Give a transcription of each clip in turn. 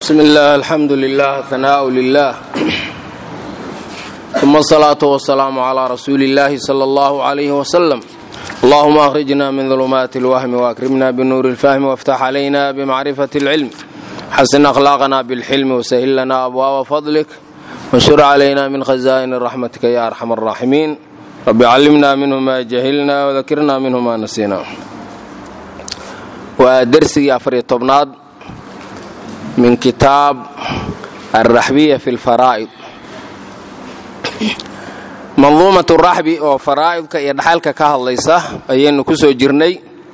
bsm اllah alxamdu lilah hanaaء lilah ثuma الصlaaة والسlاam عlى rasuuli اllahi slى اllah عlyh وslm allahuma أkhrijna min ظulmaati اlwahmi وأkrimna bnuur اlfahmi واftax عlayna bmacrifaة اlcilm xasin أkhlaaqna bاlxilmi وsahil lana abwaaba fadlik wاnshur عlayna min khaza'in raxmatika ya arxam الraaximiin rabi callimna minhu ma jahilna وdakirna minhu ma nasina waa dersigii afariyo tobnaad min kitaab alraxbiya fi lfaraa'id manduumat raxbi oo faraa'idka iyo dhaxalka ka hadlaysa ayaynu ku soo jirnay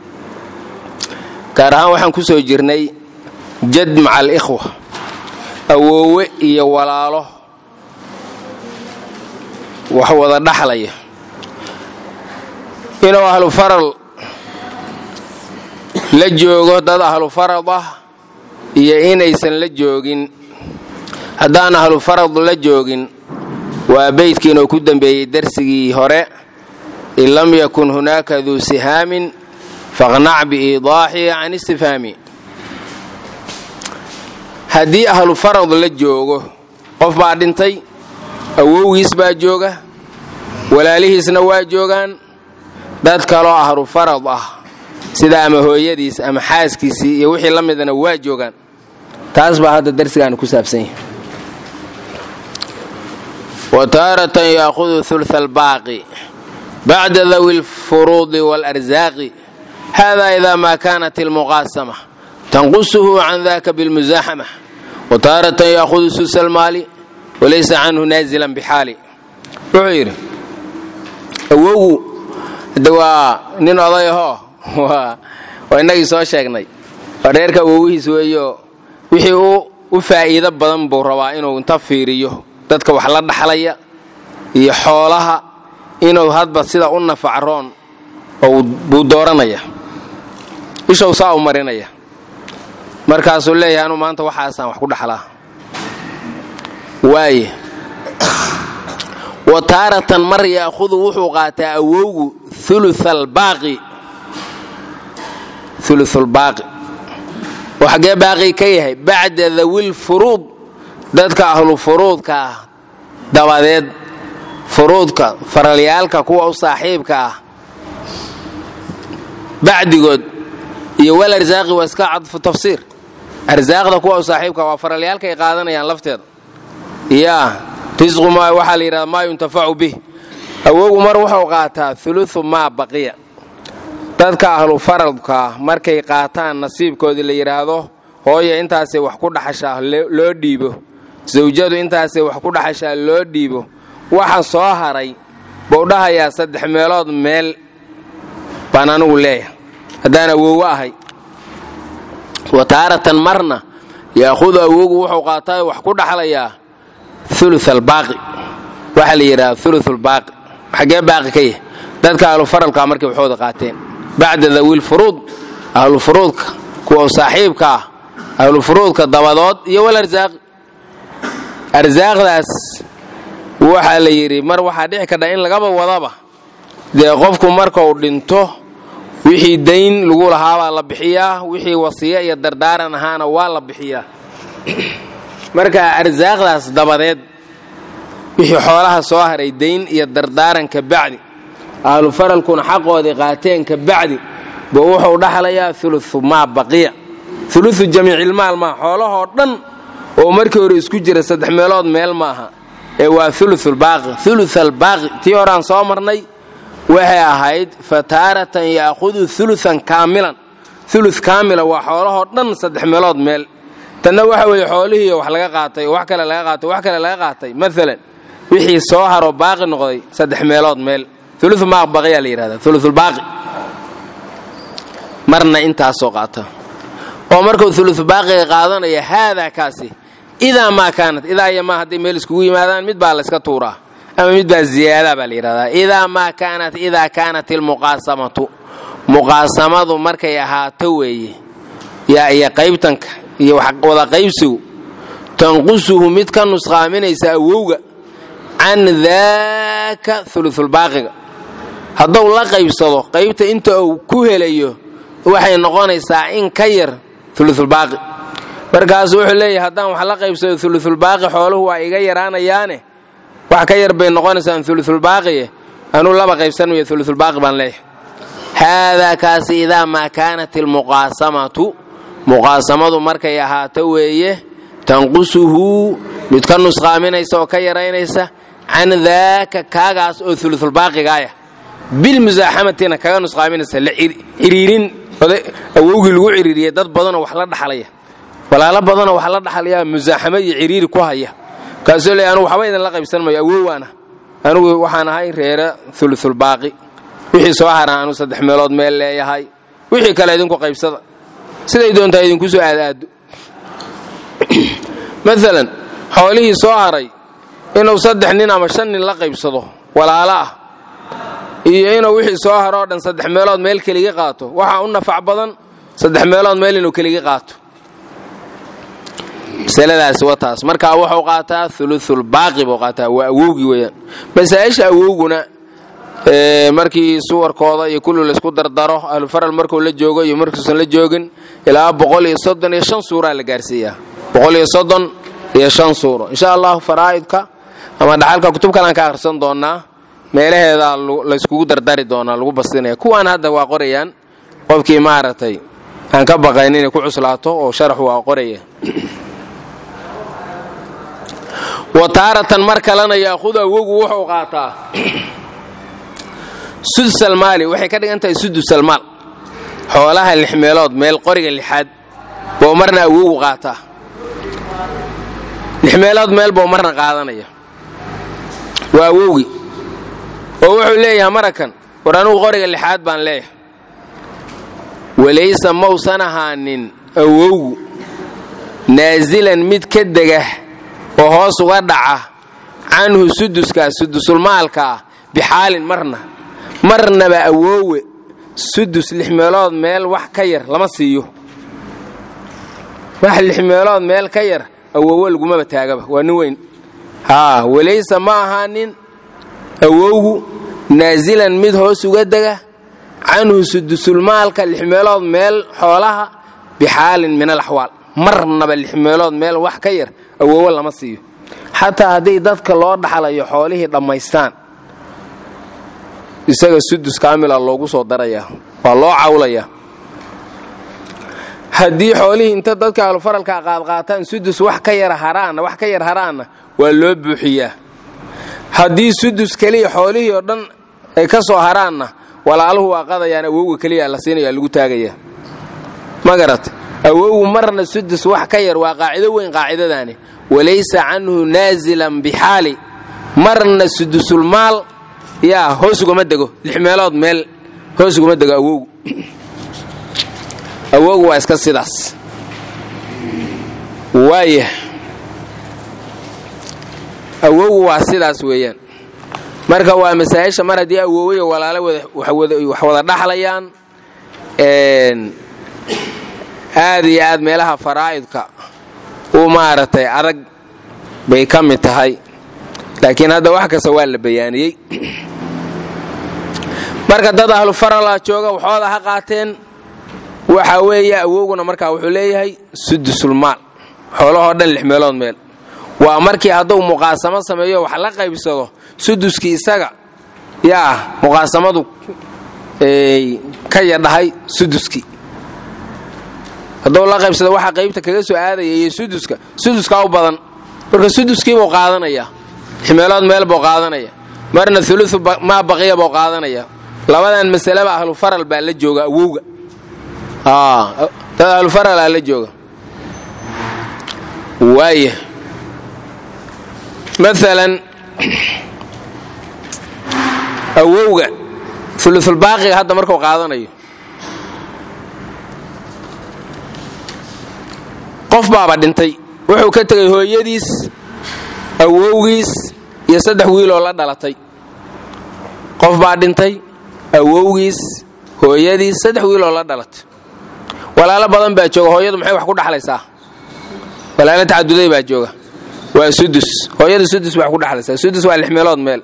gaar ahaan waxaan ku soo jirnay jad maca alikhwa awoowe iyo walaalo wax wada dhaxlaya inuu ahlu faral la joogo dad ahlu farad ah iyo inaysan la joogin haddaan ahlu farad la joogin waa beydkiinuu ku dembeeyey darsigii hore in lam yakun hunaaka duu sihaamin faqnac biiidaaxi can istifhaami haddii ahlu farad la joogo qof baa dhintay awowgiis baa jooga walaalihiisna waa joogaan dad kaloo ahlu farad ah sida ama hooyadiis ama xaaskiisii iyo wixii la midana waa joogaan taas baa hadda darsigaanu ku saabsan yahay wa taaratan yaahudu hulha albaaqi bacda dawi alfuruudi waalarsaaqi hada ida ma kanat ilmuqaasama tanqusuhu can daka bilmusaaxama wa taaratan yaahudu susa almaali walaysa canhu naazilan bixaali wuxuu yidhi awowgu de waa nin oday ahoo waa innagii soo sheegnay waa reerka awowihiis weeyo wixii u faa'iido badan buu rabaa inuu inta fiiriyo dadka wax la dhaxlaya iyo xoolaha inuu hadba sida u nafacroon buu dooranaya ishow saa u marinaya markaasuu leeyahay anuu maanta waxaasaan wax ku dhaxlaa waaye wa taaratan mar yaahudu wuxuu qaataa awowgu ulualbaaqi uluulbaaqi oo xaggee baaqi ka yahay bacda dawil furuud dadka ahlu furuudka ah dabadeed furuudka faralyaalka kuwa u saaxiibka ah bacdigood iyo wal arsaaqi waa iska cadfu tafsiir arsaaqda kuwa u saaxiibka waa faralyaalka ay qaadanayaan lafteeda yaa risqu ma waxaa la yidhahda maa yuntafacu bih awowgu mar wuxuu qaataa ulusu maa baqiya dadka ahlu faradka markay qaataan nasiibkoodii la yidhaahdo hooya intaasay wax ku dhaxashaa loo dhiibo sawjadu intaasay wax ku dhaxashaa loo dhiibo waxa soo haray buu dhahayaa saddex meelood meel baan anigu leeyahay haddaan awowo ahay wa taaratan marna yaahudu awowgu wuxuu qaataa wax ku dhaxlayaa ulu albaaqi waxaa la yidhahda uluulbaaqi xaggee baaqi ka yahay dadka ahlu faralka markay waxooda qaateen bacda dawiil furuud ahlu furuudka kuwa saaxiibka ah ahlu furuudka dabadood iyo wal arsaaqi arsaaqdaas waxaa la yidhi mar waxaa dhici kardha in lagaba wadaba dee qofku markau dhinto wixii dayn lagu lahaabaa la bixiyaa wixii wasiya iyo dardaaran ahaana waa la bixiyaa marka arsaaqdaas dabadeed wixii xoolaha soo haray dayn iyo dardaaranka bacdi ahlu faralkuna xaqoodii qaateen ka bacdi buu wuxuu dhaxlayaa ulusu maa baqiya ulusu jamiicilmaal maa xoolahoo dhan oo markii hore isku jira saddex meelood meel maaha ee waa ulusulbaaqi ulusalbaaqi tii horaan soo marnay waxay ahayd fa taaratan yaahudu ulusan kaamilan ulu kaamila waa xoolahoo dhan saddex meelood meel tanna waxa weeye xoolihii wax laga qaatay oo wax kale laga qaatay wax kale laga qaatay maalan wixii soo haroo baaqi noqday saddex meelood meel ulu maa baqiyaa la yidhahda ulusulbaaqi marna intaasoo qaata oo markuu ulusulbaaqiga qaadanaya haadaa kaasi idaa maa kaanat idaa iyo maa hadday meel iskugu yimaadaan mid baa layska tuuraa ama mid baa ziyaadaa baa la yidhahdaa idaa maa kaanat idaa kaanat ilmuqaasamatu muqaasamadu markay ahaato weeye yaa iyo qaybtanka iyo wada qaybsigu tanqusuhu mid ka nusqaaminaysa awowga can daaka ulusulbaaqiga hadduu la qaybsado qaybta inta uu ku helayo waxay noqonaysaa in ka yar ulusulbaaqi markaasu wuxuu leeyahay haddaan wax la qaybsado ulusulbaaqi xooluhu waa iga yaraanayaane wax ka yar bay noqonaysaan ulusulbaaqiye anuu laba qaybsanmayo ulusulbaaqi baan leeyahay haadaa kaasi idaa maa kaanat ilmuqaasamatu muqaasamadu markay ahaato weeye tanqusuhu mid ka nusqaaminaysa oo ka yaraynaysa can daaka kaagaas oo ulusulbaaqigaaya bilmusaaxamatina kaga nusqaaminaysa ciriirin awowgii lagu ciriiriyay dad badanoo wax la dhaxlaya walaalo badanoo wax la dhaxlaya musaaxamo iyo ciriiri ku haya kaasoo le anugu waxba idinla qaybsan mayo awowaana anugu waxaan ahay reere ulusulbaaqi wixii soo haraa anuu saddex meelood meel leeyahay wixii kale idinku qaybsada siday doontaa idinku soo aadaado maalan xoolihii soo haray inuu saddex nin ama shan nin la qaybsado walaalo ah iyo inuu wixii soo haro oo dhan saddex meelood meel keligi qaato waxaa u nafac badan saddex meelood meel inuu keligi qaato masaladaasi wataas markaa wuxuu qaataa ulusulbaaqi buu qaataa waa awowgii weyaan masaa-isha awowguna markii suwarkooda iyo kulli laysku dardaro ahlufaral markuu la joogo iyo markuusan la joogin ilaa boqol iyo soddon iyo shan suuraa la gaarsiiyaa boqol iyo soddon iyo shan suuro insha allahu faraa'idka ama dhaxalka kutub kalaan ka akhrisan doonaa meelaheeda layskugu dardari doonaa lagu bastinaya kuwaan hadda waa qorayaan qofkii maaragtay aan ka baqayn inay ku cuslaato oo sharaxu waa qoraya wa taaratan mar kalena yaahudu awogu wuxuu qaataa sudsalmaali waxay ka dhigan tahay sudusalmaal xoolaha lix meelood meel qoriga lixaad buu marna awogu qaataa lix meelood meel buu marna qaadanaya waa awowgii oo wuxuu leeyahay marakan war anugu qoriga lixaad baan leeyahay walaysa mausan ahaanin awowgu naasilan mid ka dega oo hoos uga dhaca canhu suduskaa sudusulmaalkaa bixaalin marna marnaba awoowe sudus lix meelood meel wax ka yar lama siiyo wax lix meelood meel ka yar awoowe lagumaba taagaba waa nin weyn haa walaysa ma ahaanin awowgu naasilan mid hoos uga dega canhu sudusulmaalka lix meelood meel xoolaha bixaalin min alaxwaal marnaba lix meelood meel wax ka yar awoowo lama siiyo xataa haddii dadka loo dhaxlayo xoolihii dhammaystaan isaga sudus kaamila loogu soo darayaa waa loo cawlayaa haddii xoolihii inta dadka ahlufaralka qaadqaataan sudus wax ka yar haraanna wax ka yar haraanna waa loo buuxiyaa haddii sudus keliya xoolihii oo dhan ay ka soo haraanna walaaluhu waa qadayaan awowga keliya la siinaya lagu taagayaa ma garat awowgu marna sudus wax ka yar waa qaacido weyn qaacidadaani walaysa canhu naasilan bixaali marna sudusulmaal yaa hoos ugama dego lix meelood meel hoos ugama dego awowgu awowgu waa iska sidaas waaya awowgu waa sidaas weeyaan marka waa masaa'isha mar haddii awoowayo walaalo wax wada dhaxlayaan aad iyo aad meelaha faraa'idka u maaragtay adag bay ka mid tahay laakiin hadda wax kasta waa la bayaaniyey marka dad ahlu farala jooga waxooda ha qaateen waxa weeye awowguna markaa wuxuu leeyahay sudusulmaal xoolahoo dhan lix meelood meel waa markii hadduu muqaasamo sameeyo wax la qaybsado suduskii isaga yaa muqaasamadu ka yadhahay suduskii hadduu la qaybsado waxa qaybta kaga soo aadaya iyo suduska suduskaa u badan marka suduskiibuu qaadanayaa ximeelood meel buu qaadanaya marna ulusu maa baqiya buu qaadanaya labadan masaleba ahlufaral baa la jooga awowga dad ahlufaralaa la jooga waaya maalan awowga ulusulbaaqiga hadda markuu qaadanayo qof baaba dhintay wuxuu ka tegay hooyadiis awowgiis iyo saddex wiiloo la dhalatay qof baa dhintay awowgiis hooyadiis saddex wiiloo la dhalatay walaalo badan baa jooga hooyadu maxay wax ku dhaxlaysaa walaalo tacaduday baa jooga waa sudus hooyada sudus baa wax ku dhaxlaysaa sudus waa lix meelood meel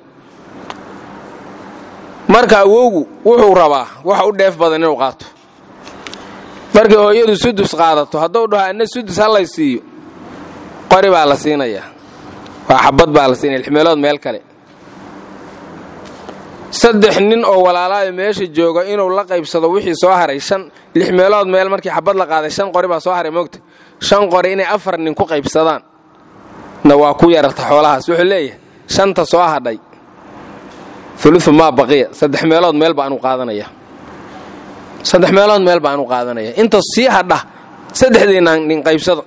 marka awowgu wuxuu rabaa wax u dheef badan inuu qaato markay hooyadu sudus qaadato hadduu dhaho anna sudus hallay siiyo qori baa la siinayaa waa xabad baa la siinaya lix meelood meel kale saddex nin oo walaalaayo meesha jooga inuu la qaybsado wixii soo haray shan lix meelood meel markii xabad la qaaday shan qori baa soo haray moogta shan qori inay afar nin ku qaybsadaan na waa ku yararta xoolahaas wuxuu leeyahay shanta soo hadhay ulufu maa baqiya saddex meelood meel baanu qaadanaya saddex meelood meel baanu qaadanaya inta sii hadha saddexdiina nin qaybsado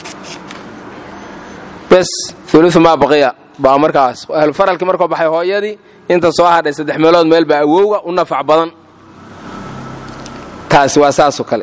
bes ulufu maa baqiya baa markaas ahlufaralkii markuu baxay hooyadii inta soo hadhay saddex meelood meel baa awowga u nafac badan taasi waa saasoo kale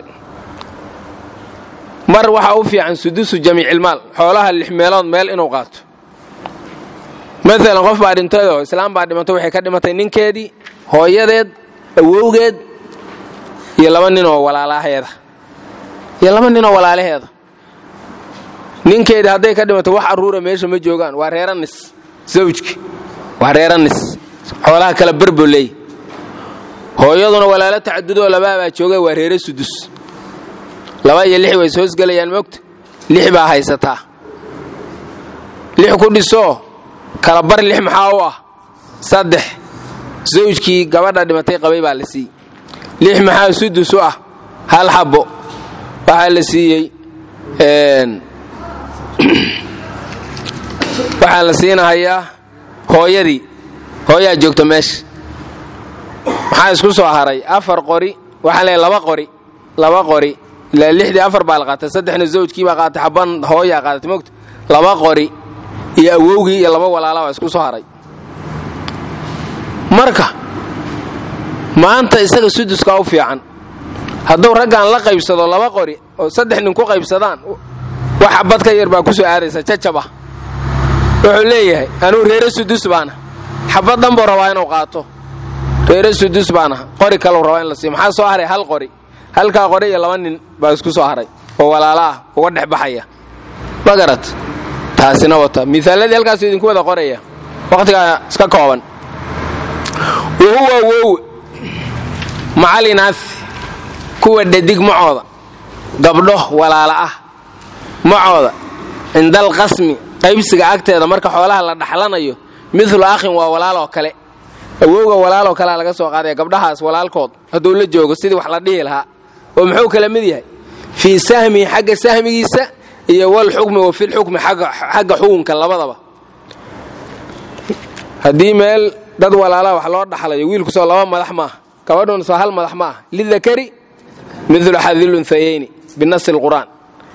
mar waxaa u fiican sudusu jamiicilmaal xoolaha lix meelood meel inuu qaato maalan qof baa dhintayoo islaam baa dhimatay waxay ka dhimatay ninkeedii hooyadeed awowgeed iyo laba ninoo walaalaheeda iyo laba ninoo walaalaheeda ninkeedii hadday ka dhimatay wax aruura meesha ma joogaan waa reeranis zawjki waa reeranis xoolaha kala berbo leey hooyaduna walaalo tacadudoo labaabaa jooga waa reere sudus laba iyo lix way ishoosgelayaan moogta lix baa haysataa lix ku dhisoo kala bar lix maxaa u ah saddex zawjkii gabadha dhimatay qabay baa la siiyey lix maxaa sudus u ah hal xabbo waxaa la siiyey waxaa la siinahayaa hooyadii hooyaa joogta meesha maxaa isku soo haray afar qori waxaa leeyahay laba qori laba qori ilaa lixdii afar baa la qaatay saddexna zawjkii baa qaatay xabban hooyaa qaadatay mogta laba qori iyo awowgii iyo laba walaala baa isku soo haray marka maanta isaga suduskaa u fiican hadduu raggan la qaybsado laba qori oo saddex nin ku qaybsadaan wax xabad ka yar baa ku soo aadaysa jajab ah wuxuu leeyahay anuu reere sudus baana xabad dhan buu rabaa inuu qaato reere sudus baana qori kalau rabaa in la siiyo maxaa soo haray hal qori halkaa qori iyo laba nin baa isku soo haray oo walaala ah uga dhex baxaya ma garat taasina wata miaaladii halkaasu idinku wada qoraya wakhtigaa iska kooban wa huwa wow macalinaas kuwa dhadig macooda gabdho walaala ah macooda cindal qasmi qaybsiga agteeda marka xoolaha la dhaxlanayo midlu akhin waa walaaloo kale awowga walaaloo kalea laga soo qaadaya gabdhahaas walaalkood hadduu la joogo sidii wax la dhihi lahaa oo muxuu kala mid yahay fii sahmihi xagga sahmigiisa iyo walxukmi wa filxukmi xagga xukunka labadaba haddii meel dad walaalaha wax loo dhaxlayo wiilkusoo laba madax maaha gabadhun soo hal madax maaha lidakari midlu xadilunhayeyni binasi lqur'aan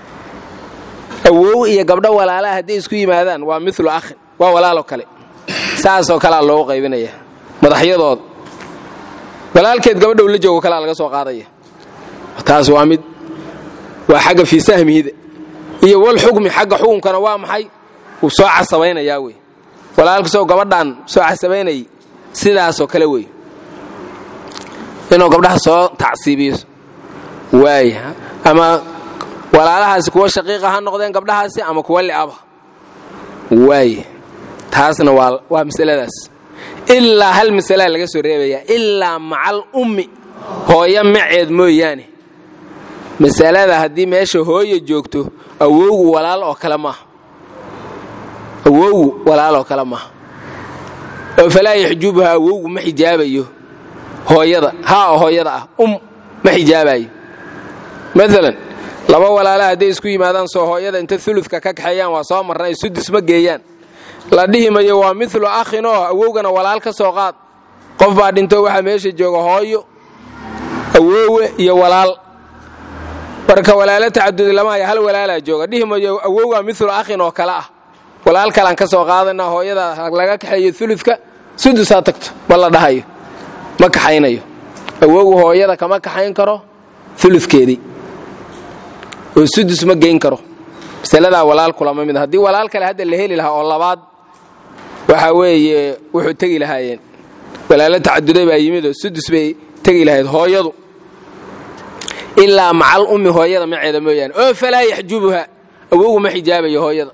awow iyo gabdho walaalaha hadday isku yimaadaan waa milu akhin waa walaalo kale saasoo kalea loogu qaybinaya madaxyadooda walaalkeed gabadhow la joogo kalea laga soo qaadaya taas waa mid waa xagga fii sahmihida iyo wal xukmi xagga xukunkana waa maxay wuu soo casabaynayaa wey walaalkasoo gabadhan soo casabaynayay sidaasoo kale wey inuu gabdhaha soo tacsiibiyo waaya ama walaalahaasi kuwa shaqiiqa ha noqdeen gabdhahaasi ama kuwa li'aba waaye taasna waa masaladaas ilaa hal masalaa laga soo reebayaa ilaa macal ummi hooyo maceed mooyaane masalada haddii meesha hooya joogto awowgu walaal oo kale maaha awowgu walaal oo kale maaha oo falaa yaxjubuha awowgu ma xijaabayo hooyada haa oo hooyada ah um ma xijaabayo maalan laba walaala hadday isku yimaadaan soo hooyada inta uludka ka kaxeeyaan waa soo marnay sudus ma geeyaan la dhihi mayo waa milu akhin oo awowgana walaal ka soo qaad qof baa dhinto waxaa meesha jooga hooyo awoowe iyo walaal marka walaalo tacadudi lama haya hal walaalaa jooga dhihi mayo awowgaa milu akhin oo kale ah walaal kalaan ka soo qaadana hooyada laga kaxeeyo uludka sudus ha tagto ma la dhahayo ma kaxaynayo awowgu hooyada kama kaxayn karo uludkeedii oo sudus ma geyn karo masaladaa walaal kulama mid haddii walaal kale hadda la heli lahaa oo labaad waxa weeye wuxuu tegi lahaayeen walaalo tacaduday baa yimid oo sudus bay tegi lahayd hooyadu ilaa macal ummi hooyada maceeda mooyaane oo falaa yaxjubuha awowgu ma xijaabayo hooyada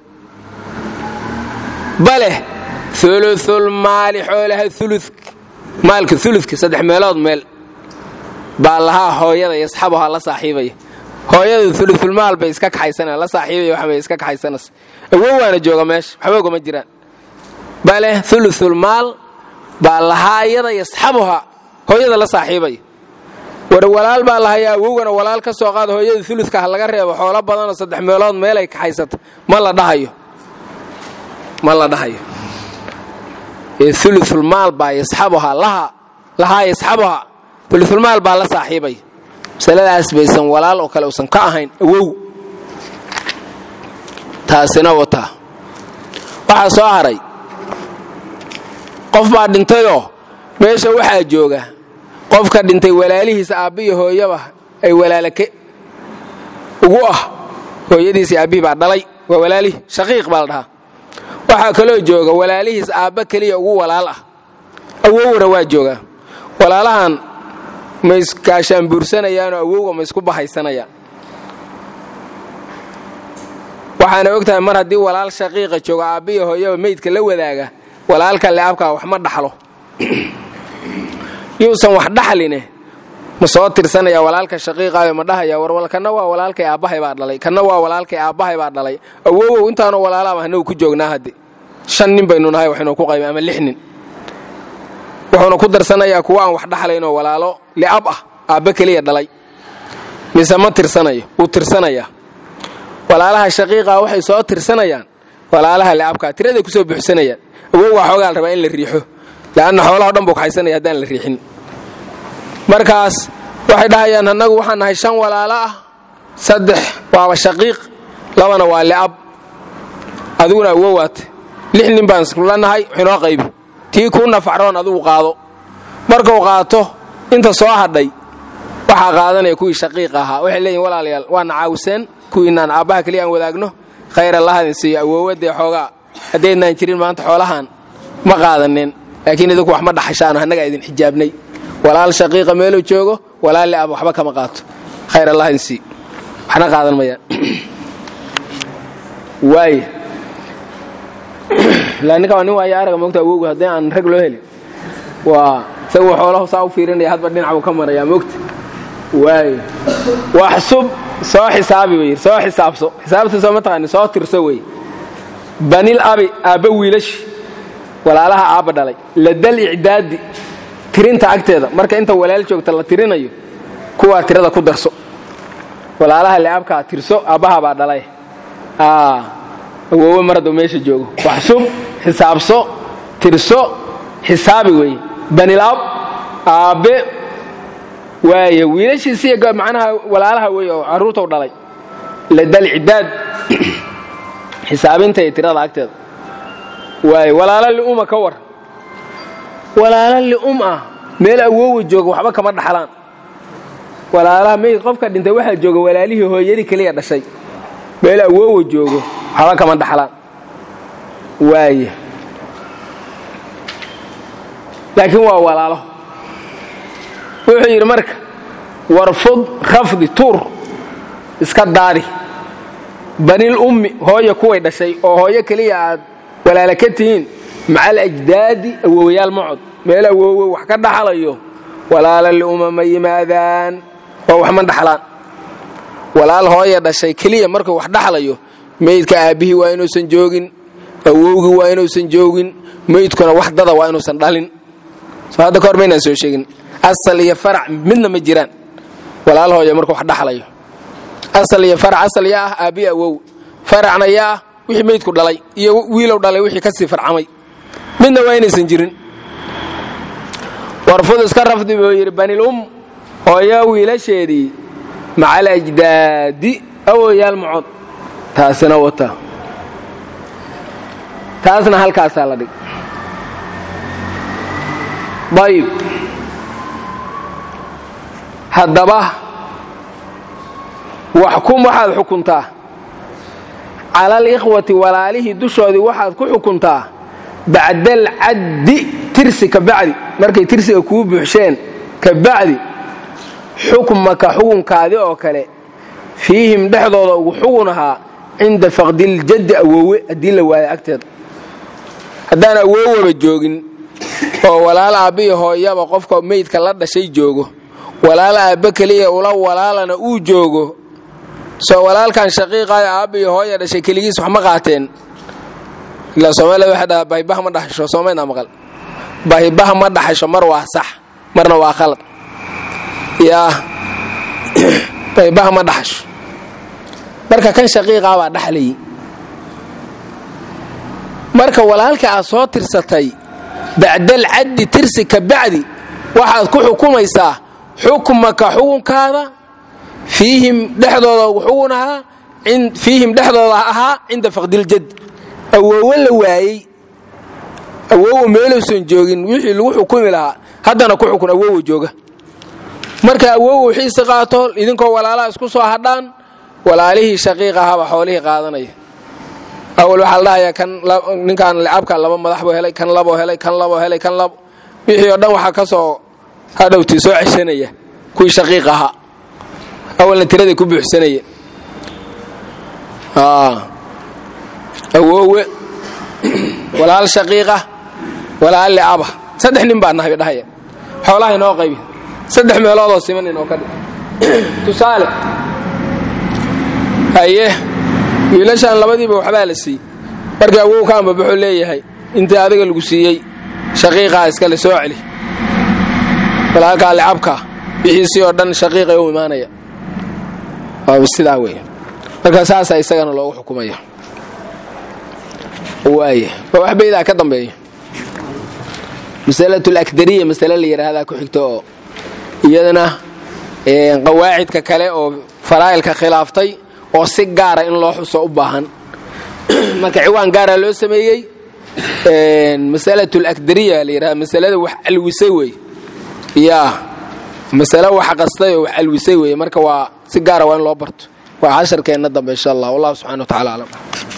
bale uluul maali xoolaha ulu maalka uludka saddex meelood meel baa lahaa hooyada yasxabuha la saaxiibaya hooyadu ulusulmaal bay iska kaxaysanaa la saaxiibay waxbay iska kaxaysanaysa awowaana jooga meesha waxba ogama jiraan bale ulusulmaal baa lahaa iyada yasxabuha hooyada la saaxiibaya war walaal baa lahayaa awowgana walaal ka soo qaada hooyada uludka ha laga reebo xoolo badanoo saddex meelood meelay kaxaysata ma la dhahayo ma la dhahayo ulusulmaal baa yasxabuha lahaa yasxabuha ulusulmaal baa la saaxiibaya masaladaas baysan walaal oo kale usan ka ahayn awow taasina wataa waxaa soo haray qof baa dhintayoo meesha waxaa jooga qofka dhintay walaalihiisa aabbiyo hooyaba ay walaalake ugu ah hooyadiisi aabbihii baa dhalay waa walaalihii shaqiiq baa la dhahaa waxaa kaloo jooga walaalihiis aabba keliya ugu walaal ah awowna waa joogaa walaalahan ma iskaashaan buursanayaanoo awowga ma isku bahaysanayaan waxaana og tahay mar haddii walaal shaqiiqa jooga aabbiyo hooyaba meydka la wadaaga walaalka leabkaa wax ma dhaxlo yuusan wax dhaxline ma soo tirsanaya walaalka shaqiiqaayo ma dhahaya war kana waa walaalkay aabbahay baa dhalay kana waa walaalkay aabbahay baa dhalay awowow intaanu walaalaaba hanagu ku joognaa hadde shan nin baynu nahay waxaynu ku qayba ama lix nin wuxuuna ku darsanayaa kuwa aan wax dhaxlaynoo walaalo li'ab ah aabba keliya dhalay mise ma tirsanayo wuu tirsanayaa walaalaha shaqiiqaa waxay soo tirsanayaan walaalaha li'abkaa tiraday kusoo buuxsanayaan awow waa xoogaa la rabaa in la riixo leanna xoolaho dhan buu kaxaysanaya haddaan la riixin markaas waxay dhahayaan annagu waxaan nahay shan walaalo ah saddex waaba shaqiiq labana waa li'ab adiguna awowaate lix nin baan iskula nahay waxinoo qaybi tii kuu nafacroon adigu qaado markuu qaato inta soo hadhay waxaa qaadanaya kuwii shaqiiqa ahaa waxay leeyihin walaalayaal waana caawiseen kuwiinaan aabbaha keliya aan wadaagno khayr allahadin siiyo awoowadee xoogaa haddaydnaan jirin maanta xoolahan ma qaadaneen laakiin idinku wax ma dhaxashaano annagaa idin xijaabnay walaal shaqiiqa meeluu joogo walaal li'ab waxba kama qaato khayr allahadin siiyo waxna qaadan mayaan waaya ilaa ninka waa nin waaya araga moogta awowga haddii aan rag loo helin waa isagu xoolahu saa u fiirinaya hadba dhinac buu ka marayaa moogta waaya waxsub soo xisaabi bay yidhi soo xisaabso xisaabta soo ma taqaani soo tirso wey banil abi aabba wiilashi walaalaha aabba dhalay ladal icdaadi tirinta agteeda marka inta walaal joogta la tirinayo kuwaa tirada ku darso walaalaha li'abkaa tirso aabbaha baa dhalay awoowe mar hadduu meesha joogo waxsub xisaabso tirso xisaabi weeye banilab aabbe waaya wiilashiisiiy macnaha walaalaha wey oo carruurtau dhalay ladal cidaad xisaabinta iyo tirada agteeda waaya walaalo li'uma ka war walaalo li'um ah meel awoowa jooga waxba kama dhaxlaan walaalaha meyd qofka dhintay waxaa jooga walaalihii hooyadii keliya dhashay meel awoowa joogo waxba kama dhaxlaan waaya laakiin waa walaalo wuxuu yidhi marka warfud rafdi tuur iska daadi banil ummi hooya kuway dhashay oo hooyo keliya aad walaala ka tihiin macal ajdaadi awoowayaal macod meel awoowe wax ka dhaxlayo walaala li'uma ma yimaadaan oo wax ma dhaxlaan walaal hooya dhashay keliya markuu wax dhaxlayo meydka aabbihii waa inuusan joogin awowgii waa inuusan joogin meydkuna wax dada waa inuusan dhalin soo hadda kahor maynaan soo sheegin asal iyo farac midna ma jiraan walaal hooya markuu wax dhaxlayo asal iyo farac asal yaa ah aabbihi awow faracna yaa ah wixii meydku dhalay iyo wiilow dhalay wixii ka sii farcamay midna waa inaysan jirin warfud iska rafdi buu yidhi banil um hooyo wiilasheedii macal ajdaadi awoyaal macod taasina wata taasna halkaasaa la dhig ayib haddaba waxkum waxaad xukuntaa cala alikhwati walaalihii dushoodii waxaad ku xukuntaa bacdal caddi tirsi ka bacdi markay tirsiga kuu buuxsheen ka bacdi xukmaka xukunkaadi oo kale fiihim dhexdooda ugu xugun ahaa cinda faqdiljaddi awoowe haddii la waayo agteeda haddaan awoowaba joogin oo walaal aabbihi hooyaba qofka meydka la dhashay joogo walaal aabbe keliya ula walaalana uu joogo soo walaalkan shaqiiqaayo aabba iyo hooya dhashay keligiis wax ma qaateen ilaa soomaalida waxay dhahaa bahibaha ma dhaxasho soomaynaa maqal bahibaha ma dhaxasho mar waa sax marna waa khalad yaa bahibaha ma dhaxasho marka kan shaqiiqaa baa dhaxlayay marka walaalka aad soo tirsatay bacdal caddi tirsi ka bacdi waxaad ku xukumaysaa xukmaka xukunkaada fiihim dhexdooda xugun ahaa fiihim dhexdooda ahaa cinda faqdiljad awoowo la waayey awoowo meeluusan joogin wixii lagu xukumi lahaa haddana ku xukun awoowo jooga marka awoowo wixiisi qaato idinkoo walaalaha isku soo hadhaan walaalihii shaqiiq ahaaba xoolihii qaadanaya awal waxaa la dhahayaa kan ninkaan licabka laba madax buu helay kan laboo helay kan laboo helay kan labo wixii oo dhan waxaa ka soo hadhowtii soo ceshanaya kuwii shaqiiq ahaa awalna tiraday ku buuxsanaya awoowe walaal shaqiiqa walaal licaba saddex nin baa nahay dhahaya xoolaha inoo qaybi saddex meeloodoo siman inoo ka dhig tusaale haye wiilashaan labadiiba waxbaa la siiyey markii awow ka ambabaxuu leeyahay intii adiga lagu siiyey shaqiiqaa iskale soo celi walaalkaa licabkaa wixiisii oo dhan shaqiiqay u imaanaya sidaa wey marka saasaa isagana loogu xukumaya waaya waa wax baydaa ka dambeeya masalatul akdariya masale la yidhaahdaa ku xigto oo iyadana qawaacidka kale oo faraa'ilka khilaaftay oo si gaara in loo xuso u baahan marka ciwaan gaara loo sameeyey masalatul akdariya la yidhahda masalada wax alwisay wey yaa masale wax qastay oo wax alwisay wey marka waa si gaara waa in loo barto waa casharkeenna dambe insha allah wallahu subxana wa tacala aclam